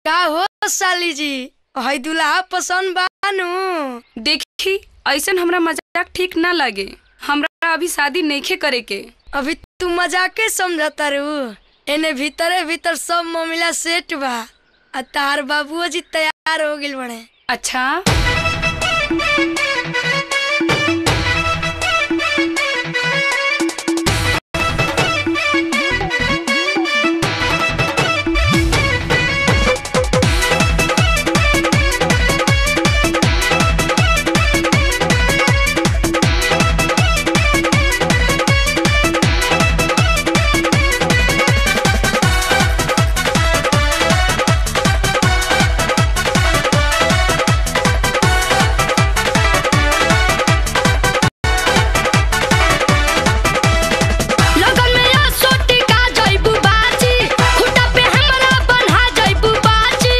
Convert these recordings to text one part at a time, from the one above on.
का हो साली जी हई दुल्हा पसंद बानू देखी ऐसन हमरा मजाक ठीक ना लगे हमरा अभी शादी नइखे करे के अभी तू मजाके समझता रू एने भीतरे भीतर सब मामला सेट बा आ तार बाबूओ जी तैयार हो गिल बड़े अच्छा लगन में या सोटी का जइबू बाजी खुटा पे हमरा बन्हा जइबू बाजी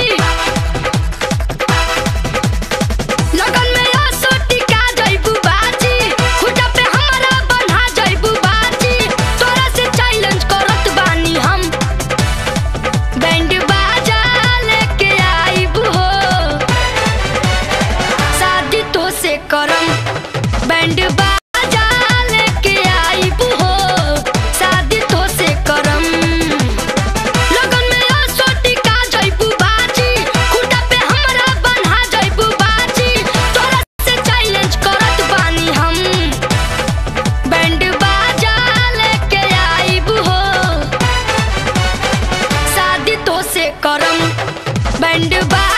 लगन में या सोटी का जइबू बाजी खुटा पे हमरा बन्हा जइबू बाजी तोरा से चैलेंज करत बानी हम बैंड बाजा लेके आइबू हो शादी तो से करम बैंड बाजा लेके आइबू हो शादी तो से करम लगन में आ सोटी का जइबू बाजी खुटा पे हमरा बन्हा जइबू बाजी तोरा से चैलेंज करत बानी हम बैंड बाजा लेके आइबू हो शादी तो से करम बैंड बाजा